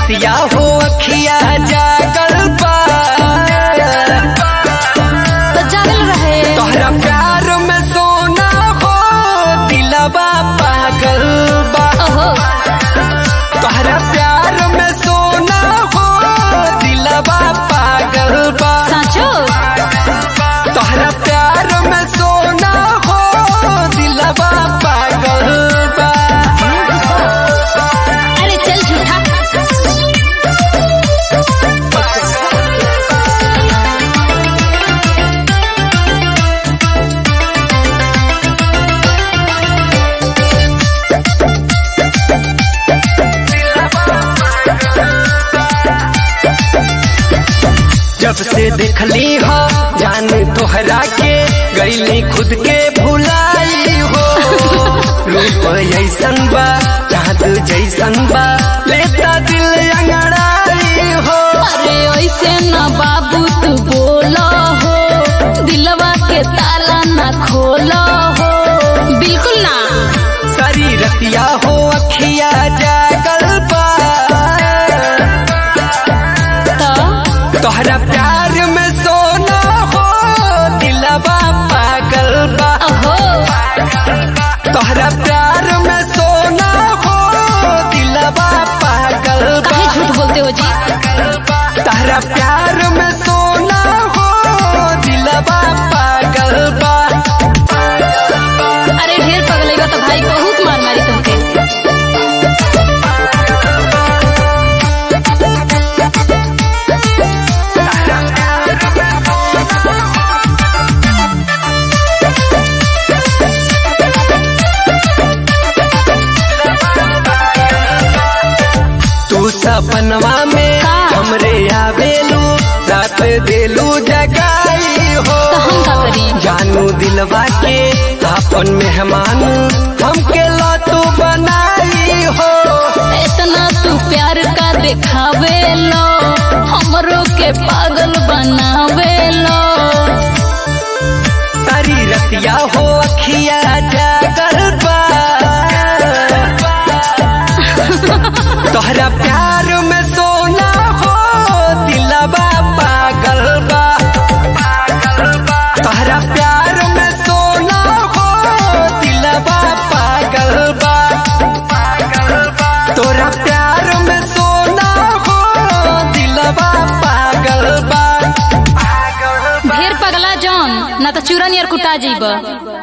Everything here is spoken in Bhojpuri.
रतिया हो अखिया जागल बा तो जागल रहे तोहरा प्यार में सोना हो दिलवा पागल बा ओहो तोहरा प्यार में सोना हो दिलवा पागल बा साचो तोहरा प्यार में सोना हो दिलवा पागल बा अरे चल झूठा जब से देखली हो जान तोहरा के गईली खुद के भुलाई हो रूप ऐसन बा चाँद जैसन बा लेता दिल अंगड़ाई हो अरे ऐसे न बाबू तू बोलो हो दिलवा के ताला न खोलो हो बिल्कुल ना सारी रतिया हो अखिया जागल बा तो तोहरा प्यार में सोना हो दिलवा पागल बा ओहो तोहरा प्यार में सोना हो दिलवा पागल बा काहे झूठ बोलते हो जी तहरा प्यार में सोना हो दिलवा पागल बा अरे ढेर पगलेगा तो भाई बहुत मार मारी तुमके तू सपनवा में का? हमरे आवेलू रात देलू जगाई हो तो हम का करी जानू दिलवा के अपन मेहमान हमके लतू बनाई हो इतना तू प्यार का दिखावे लो हमरो के पागल बनावे लो सारी रतिया हो अखिया जागल बा तोहरा प्यार में सोना हो दिलवा पागल बा तोहरा प्यार में सोना हो दिलवा पागल बा तोरा प्यार में सोना हो दिलवा पागल बा ढेर पगला जौन ना तो चूरन यार कुटा जीब